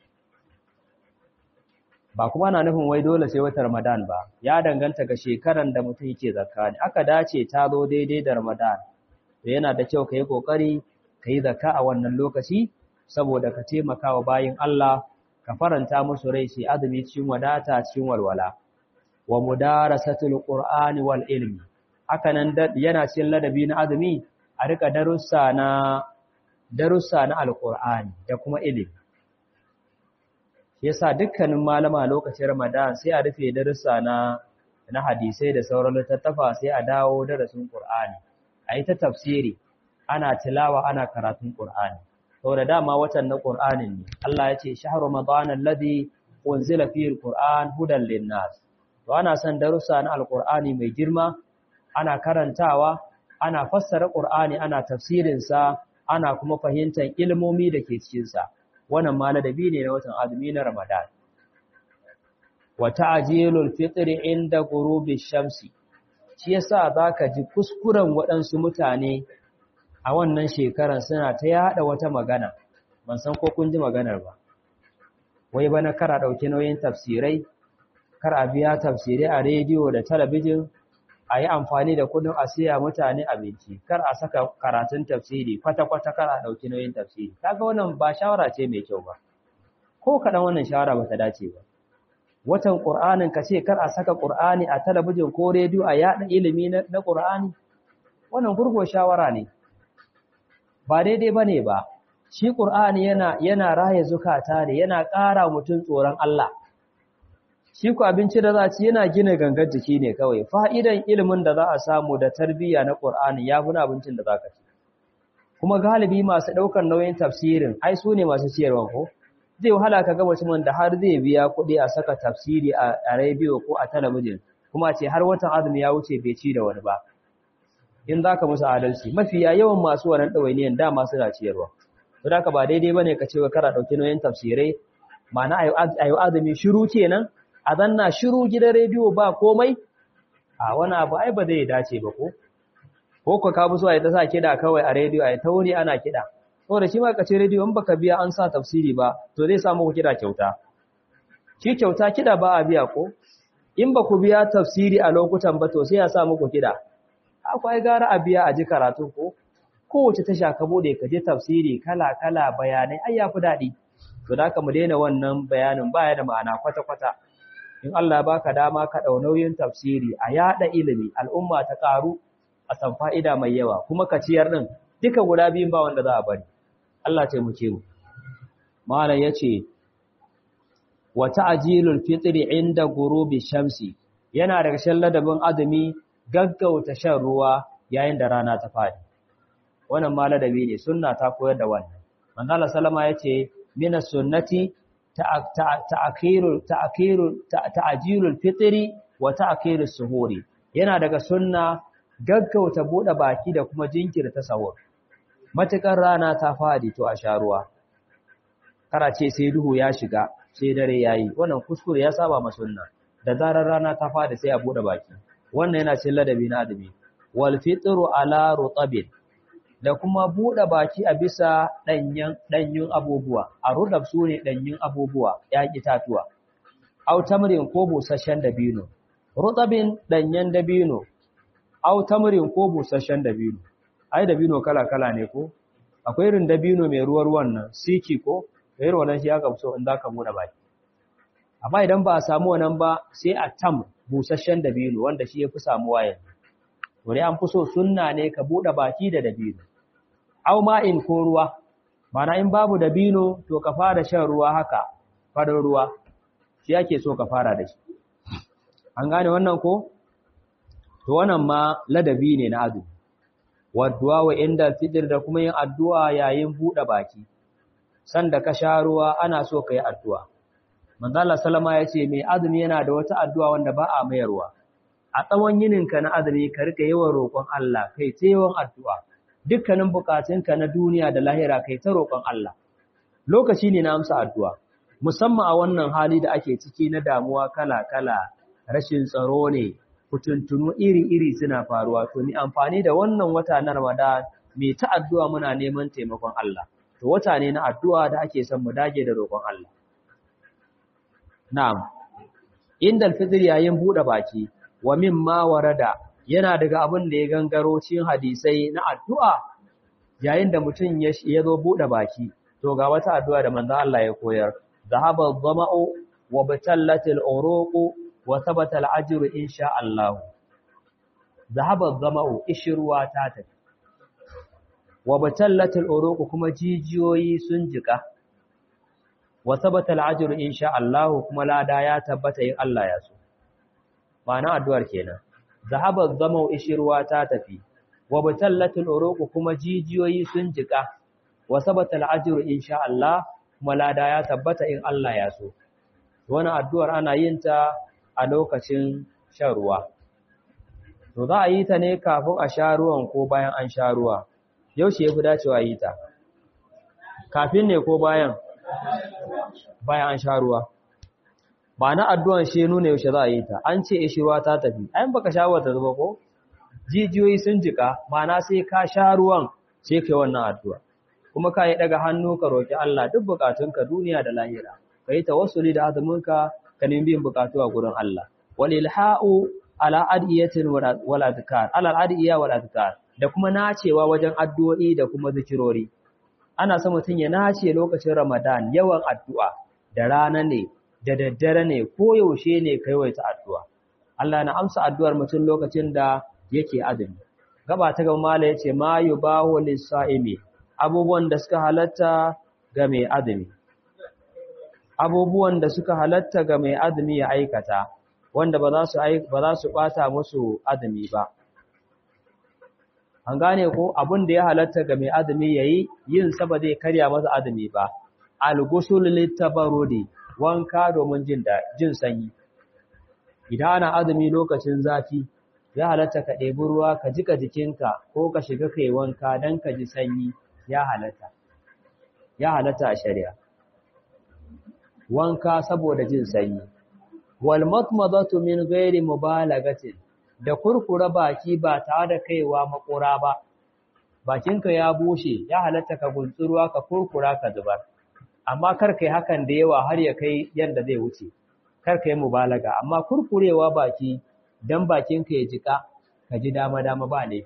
ba kuma na nufin wai dole sai wata Ramadan ba ya danganta ga shekaran da mutum yake zakka ne aka dace ta zo daidai da Ramadan to yana da kyau kai kokari kai zakka a wannan lokaci saboda ka taimaka wa bayin Allah ka faranta musu rai sai azumi cikin wadata cikin walwala wa mudarasatul qur'ani wal ilmi haka nan yana cikin ladabi na azumi a rika darussa na darussa na alkur'ani da kuma ilimi yasa dukkanin malama lokacin ramadan sai a rufe darussa na na hadisai da sauran littattafa sai a dawo darasin qur'ani a yi ta tafsiri ana tilawa ana karatun qur'ani saboda dama watan na qur'anin ne Allah ya ce shahru ramadan alladhi unzila fihi alquran hudan linnas to ana son darussa na alqur'ani mai girma ana karantawa ana fassara qur'ani ana tafsirin sa ana kuma fahimtar ilmomi da ke cikin sa wannan ma ladabi ne na watan azumi na ramadan wa ta'jilul fitri inda ghurubi shamsi shi yasa zaka ji kuskuren waɗansu mutane a wannan shekaran suna ta yada wata magana ban san ko kun ji maganar ba wai bana kara dauki nauyin tafsirai kar a biya tafsirai a rediyo da talabijin a yi amfani da kudin a siya mutane abinci kar a saka karatun tafsiri kwata-kwata kar a dauki nauyin tafsiri kaga wannan ba shawara ce mai kyau ba ko kaɗan wannan shawara ba ta dace ba watan ƙur'anin ka ce kar a saka ƙur'ani a talabijin ko rediyo a yaɗa ilimi na ƙur'ani wannan gurgo shawara ne ba daidai ba ne ba shi ƙur'ani yana yana raye zukata ne yana ƙara mutum tsoron Allah shi ku abinci da za ci yana gina gangar jiki ne kawai fa'idan ilimin da za a samu da tarbiyya na ƙur'ani ya fi abincin da za ka ci kuma galibi masu ɗaukar nauyin tafsirin ai su ne masu ciyarwa ko zai wahala ka ga mutumin da har zai biya kuɗi a saka tafsiri a rediyo ko a talabijin kuma ce har watan azumi ya wuce bai ci da wani ba in za ka musu adalci mafiya yawan masu wannan ɗawainiyan dama suna ciyarwa don haka ba daidai ba ne ka ce wa kara ɗauki nauyin tafsirai ma'ana a yi azumi shiru kenan a zanna shiru gidan rediyo ba komai a wani abu ai ba zai dace ba ko ko ka kabu so a yi ta sa kiɗa kawai a rediyo a yi ta wuri ana kiɗa saboda shi ma kace rediyo in baka biya an sa tafsiri ba to zai samu ku kiɗa kyauta shi kyauta kiɗa ba a biya ko in ba ku biya tafsiri a lokutan ba to sai ya sa muku kiɗa akwai gara a biya a ji karatu ko kowace tasha ka bude ka je tafsiri kala kala bayanai ai yafi daɗi to da ka mu daina wannan bayanin baya da ma'ana kwata kwata in Allah baka dama ka dau nauyin tafsiri a yada ilimi al'umma ta karu a san fa'ida mai yawa kuma ka ciyar din duka guda biyun ba wanda za a bari Allah ce mu ce mu malam yace wa ta'jilul fitri inda ghurubi shamsi yana daga shan ladabin azumi gaggauta shan ruwa yayin da rana ta fadi wannan ma ladabi ne sunna ta koyar da wannan manzo Allah sallama yace minas sunnati ta'khirul ta'khirul ta'jilul fitri wa ta'khirus suhuri yana daga sunna gaggauta bude baki da kuma jinkirta sahur matukar rana ta fadi to a sha ruwa karace sai duhu ya shiga sai dare yayi wannan kuskure ya saba ma sunna da zarar rana ta fadi sai a bude baki wannan yana cikin ladabi na adami wal fitru ala rutabin da kuma bude baki a bisa danyen danyun abubuwa a rudab sune danyun abubuwa ya itatuwa au tamrin ko busasshen dabino rutabin danyen dabino au tamrin ko busasshen dabino ai dabino kala kala ne ko akwai irin dabino mai ruwa ruwan nan siki ko irin wannan shi aka so in zaka bude baki amma idan ba a samu wannan ba sai a tam busasshen dabino wanda shi yafi samuwa yanzu wuri an fi so sunna ne ka bude baki da dabino au ma'in ko ruwa mana in babu dabino to ka fara shan ruwa haka farin ruwa shi yake so ka fara da shi an gane wannan ko to wannan ma ladabi ne na azumi wadduwa wa inda fitr da kuma yin addu'a yayin bude baki sanda ka sha ruwa ana so ka yi addu'a manzala salama ya ce mai azumi yana da wata addu'a wanda ba a mayarwa a tsawon yininka na azumi ka rika yawan roƙon Allah kai ta yawan addu'a dukkanin bukatunka na duniya da lahira kai ta roƙon Allah lokaci ne na amsa addu'a musamman a wannan hali da ake ciki na damuwa kala-kala rashin tsaro ne kutuntunu iri-iri suna faruwa to ni amfani da wannan wata na Ramadan mai ta addu'a muna neman taimakon Allah to wata ne na addu'a da ake son mu dage da roƙon Allah Na'am, inda alfitr yayin buɗe baki, wa min ma warada yana daga abin da ya gangaro cikin hadisai na addu'a yayin da mutum ya zo buɗe baki, to ga wata addu'a da manzan Allah ya koyar, zahaba zama'u wa batallatil uruqu wa thabata al-ajru insha Allah. Zahaba zama'u ishruwa ta tafi. wa batallatul uruq kuma jijiyoyi sun jika wa sabata al-ajru insha Allah kuma lada ya tabbata in Allah ya so ma'ana addu'ar kenan zahaba zamau ishirwa ta tafi wa batallatul uruq kuma jijiyoyi sun jika wa sabata al-ajru insha Allah kuma lada ya tabbata in Allah ya so wannan addu'ar ana yin ta a lokacin shan ruwa to za a yi ta ne kafin a sha ruwan ko bayan an sha ruwa yaushe yafi dacewa yi ta kafin ne ko bayan bayan an sha ruwa ba na addu'an shi nuna yaushe za a yi ta an ce ishi ruwa ta tafi ayin baka sha wata zuba ko jijiyoyi sun jika mana sai ka sha ruwan sai kai wannan addu'a kuma ka yi daga hannu ka roki Allah duk bukatunka duniya da lahira ka yi tawassuli da azuminka ka nemi biyan bukatu a gurin Allah wal ilha'u ala adiyatin wal adkar ala adiya wal adkar da kuma nacewa wajen addu'o'i da kuma zikirori ana son mutum ya nace lokacin Ramadan yawan addu'a da rana ne da daddare ne ko yaushe ne kaiwaita addu'a Allah na amsa addu'ar mutum lokacin da yake azumi gaba ta gaba mala yace ma yubahu lis-sa'imi abubuwan da suka halatta ga mai azumi abubuwan da suka halatta ga mai azumi ya aikata wanda ba za su ba za su bata musu azumi ba an gane ko abin da ya halatta ga mai azumi yayi yin sa ba zai karya masa azumi ba al-ghusl lit-tabarrudi wanka domin jin da jin sanyi idan ana azumi lokacin zafi ya halatta ka ɗebi ruwa ka jika jikinka ko ka shiga kai wanka dan ka ji sanyi ya halatta ya halatta a shari'a wanka saboda jin sanyi wal matmadatu min ghairi mubalagatin da kurkura baki ba tare da kaiwa makura ba bakinka ya bushe ya halatta ka guntsuruwa ka kurkura ka zubar amma kar kai hakan da yawa har ya kai yanda zai wuce kar kai mubalaga amma kurkurewa baki dan bakinka ya jika ka ji dama dama ba ne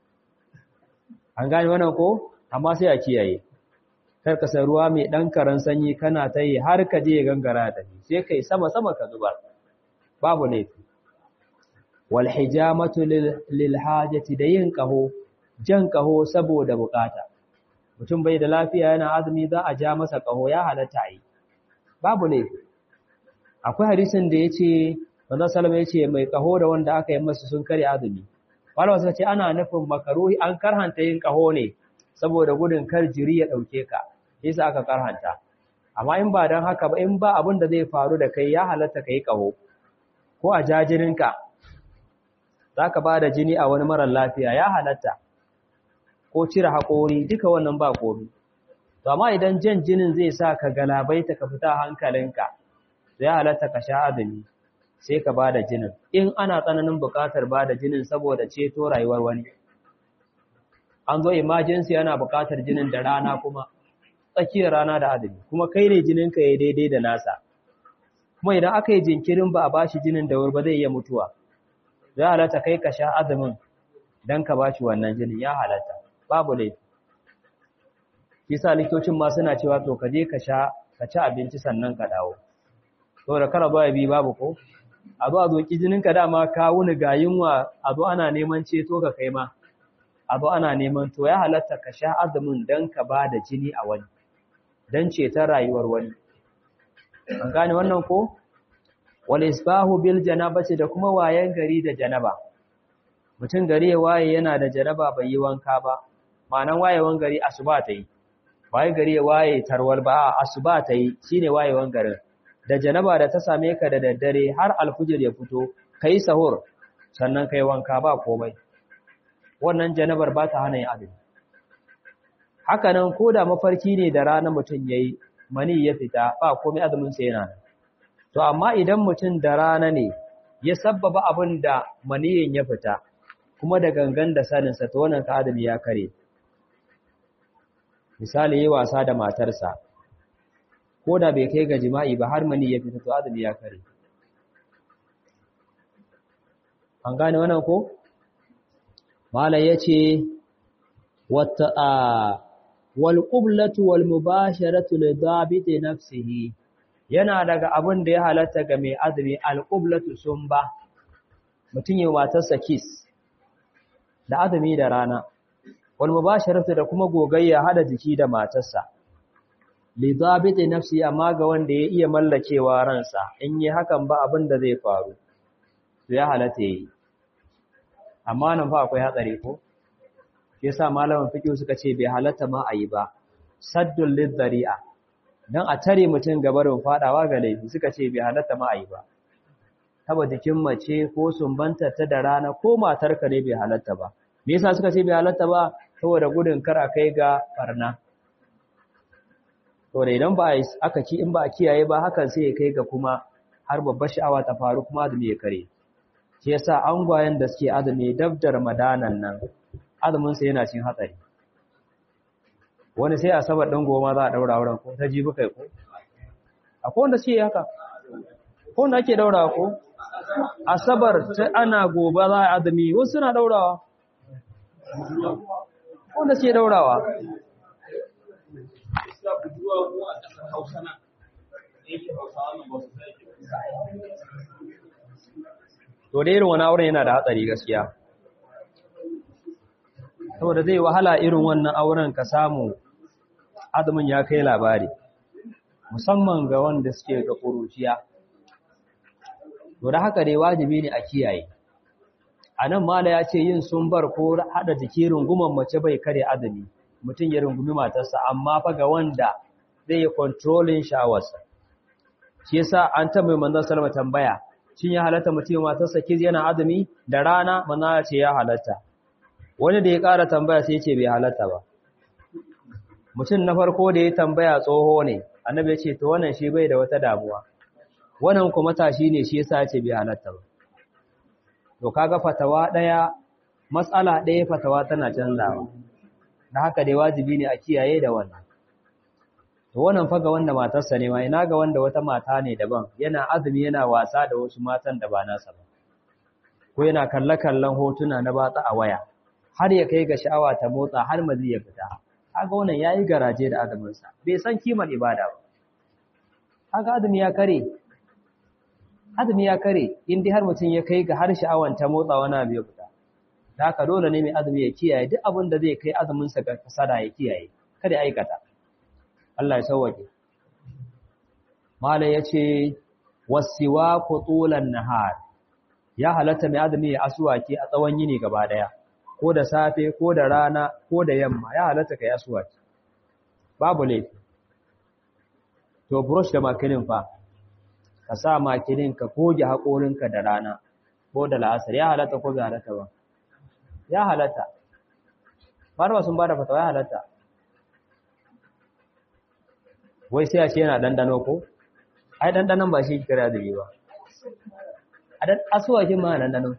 an gane wannan ko amma sai a kiyaye kar ka san ruwa mai dan karan sanyi kana ta yi har ka je gangara da ni sai kai sama sama ka zubar babu laifi wal hijamatu lil hajati da yin kaho jan kaho saboda bukata mutum bai da lafiya yana azumi za a ja masa kaho ya halatta yi babu laifi akwai hadisin da yace manzo sallama yace mai kaho da wanda aka yi masa sun kare azumi wala suka ce ana nufin makaruhi an karhanta yin kaho ne saboda gudun kar jiri ya dauke ka yasa aka karhanta amma in ba dan haka ba in ba abin da zai faru da kai ya halatta kai kaho ko a jajirinka zaka ba da jini a wani marar lafiya ya halatta ko cire haƙori duka wannan ba komi to amma idan jan jinin zai sa ka galabaita ka fita hankalinka ya halatta ka sha azumi sai ka bada jinin in ana tsananin buƙatar bada jinin saboda ceto rayuwar wani an zo emergency yana buƙatar jinin da rana kuma tsakiyar rana da azumi kuma kai ne jininka ya daidai da nasa kuma idan aka yi jinkirin ba a bashi jinin da wuri ba zai iya mutuwa ya halatta kai ka sha azumin don ka bashi wannan jinin ya halatta babu laifi kisa likitocin ma suna cewa to ka je ka sha ka ci abinci sannan ka dawo to da kara ba bi babu ko a zo a zo ki jinin ka dama ka wuni ga yunwa a zo ana neman ceto ka kai ma a zo ana neman to ya halatta ka sha azumin dan ka ba da jini a wani dan ceton rayuwar wani an gane wannan ko wal isbahu bil janabati da kuma wayan gari da janaba mutum gari ya waye yana da janaba bai yi wanka ba ma'anan wayewan gari asuba ta yi waye gari ya waye tarwal ba asuba ta yi shine wayewan garin da janaba da ta same ka da daddare har alfujir ya fito kai sahur sannan kai wanka ba komai wannan janabar ba ta hana yin azumi haka nan ko da mafarki ne da rana mutum yayi mani ya fita ba komai azumin sa yana to amma idan mutum da rana ne ya sabbaba abin da maniyin ya fita kuma da gangan da saninsa to wannan ka azumi ya kare misali yi wasa da matarsa ko da bai kai ga jima'i ba har mani ya fita to azumi ya kare an gane wannan ko malai yace wata a wal qiblatu wal mubasharatu li dabiti nafsihi yana daga abin da ya halatta ga mai azumi al qiblatu sumba mutun yi matarsa kiss da azumi da rana wal mubasharatu da kuma gogayya hada jiki da matarsa li dhabiti nafsi amma ga wanda ya iya mallakewa ransa in yi hakan ba abin da zai faru to ya halatta yi amma nan fa akwai hatsari ko yasa malaman fiqh suka ce bai halatta ma ayi ba saddul lidhari'a dan a tare mutum gabarin fadawa ga laifi suka ce bai halatta ma ayi ba taba jikin mace ko sumbanta ta da rana ko matarka ne bai halatta ba me yasa suka ce bai halatta ba saboda gudun kar a kai ga barna to da idan ba aka ci in ba a kiyaye ba hakan sai ya kai ga kuma har babbar sha'awa ta faru kuma azumi ya kare shi yasa angwayen da suke azumi dab da ramadanan nan azumin sa yana cin hatsari wani sai asabar din goma za a daura auren ko ta jibi kai ko akwai wanda suke haka ko wanda ake daura ko asabar ta ana gobe za a azumi wasu suna daurawa wanda suke daurawa to da irin wani auren yana da hatsari gaskiya saboda zai wahala irin wannan auren ka samu azumin ya kai labari musamman ga wanda suke ga ƙuruciya to da haka dai wajibi ne a kiyaye a nan mala ya ce yin sumbar ko haɗa jiki runguman mace bai kare azumi mutum ya rungumi matarsa amma fa ga wanda zai yi kontrolin sha'awarsa shi yasa an ta mai manzon salama tambaya shin ya halatta mutum matarsa kiz yana azumi da rana manzon ya ce ya halatta wani da ya ƙara tambaya sai ya ce bai halatta ba mutum na farko da ya tambaya tsoho ne annabi ya ce to wannan shi bai da wata damuwa wannan kuma tashi ne shi yasa ya ce bai halatta ba to kaga fatawa daya matsala daya fatawa tana canzawa da haka dai wajibi ne a kiyaye da wannan to wannan fa ga wanda matarsa ne ma ina ga wanda wata mata ne daban yana azumi yana wasa da wasu matan da ba nasa ba ko yana kalle kallon hotuna na batsa a waya har ya kai ga sha'awa ta motsa har mazi ya fita kaga wannan yayi garaje da azumin sa bai san kimar ibada ba kaga azumi ya kare azumi ya kare in dai har mutum ya kai ga har sha'awan ta motsa wani abu ya fita da haka dole ne mai azumi ya kiyaye duk abin da zai kai azumin sa ga kasada ya kiyaye kada ya aikata Allah ya sauwake malai yace wasiwa qutulan nahar ya halatta mai azumi ya aswaki a tsawon yini gaba daya ko da safe ko da rana ko da yamma ya halatta kai aswaki babu laifi to brush da makilin fa ka sa makilin ka goge haƙorinka da rana ko da la'asar ya halatta ko bai halatta ba ya halatta marwa sun bada fatawa ya halatta wai sai a ce yana dandano ko ai dandanon ba shi kira da ba a dan asuwakin ma dandano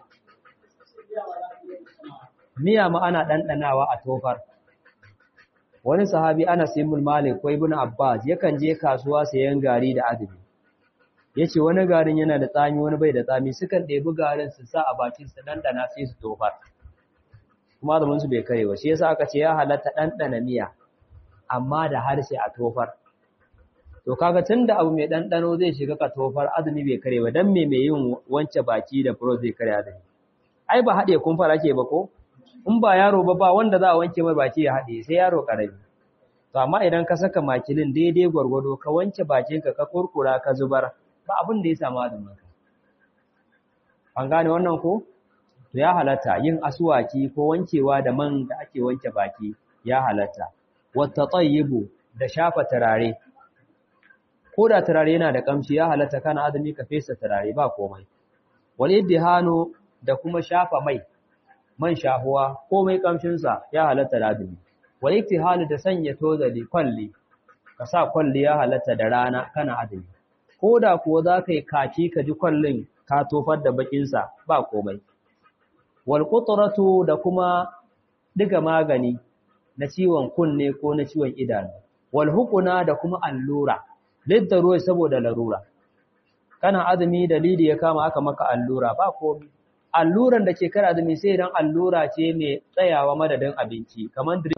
miya ma ana dandanawa a tofar wani sahabi ana simul malik ko ibnu abbas yakan je kasuwa sayan gari da azumi yace wani garin yana da tsami wani bai da tsami sukan ɗebi garin su sa a bakin su dandana sai su tofar kuma azumin su bai kare ba shi yasa aka ce ya halatta dandana miya amma da harshe a tofar to kaga tunda abu mai dandano zai shiga ka tofar azumi bai kare ba dan me mai yin wance baki da furo zai kare azumi ai ba haɗe kun fara ke ba ko in ba yaro ba ba wanda za a wanke mai baki ya haɗe sai yaro ƙarami to amma idan ka saka makilin daidai gwargwado ka wanke bakinka ka kurkura ka zubar ba abin da ya samu azumin ka an gane wannan ko to ya halatta yin asuwaki ko wankewa da man da ake wanke baki ya halatta wata tsayibu da shafa turare ko da turare yana da kamshi ya halatta kana azumi ka fesa turare ba komai wal iddihanu da kuma shafa mai man shahuwa komai kamshinsa ya halatta da azumi wal iktihalu da sanya tozali kwalli ka sa kwalli ya halatta da rana kana azumi ko da kuwa za ka yi kaki ka ji kwallin ka tofar da bakinsa ba komai wal qutratu da kuma diga magani na ciwon kunne ko na ciwon idanu wal hukuna da kuma allura liddaruwa saboda larura kana azumi dalili ya kama aka maka allura ba komai alluran da ke kar azumi sai idan allura ce mai tsayawa madadin abinci kamar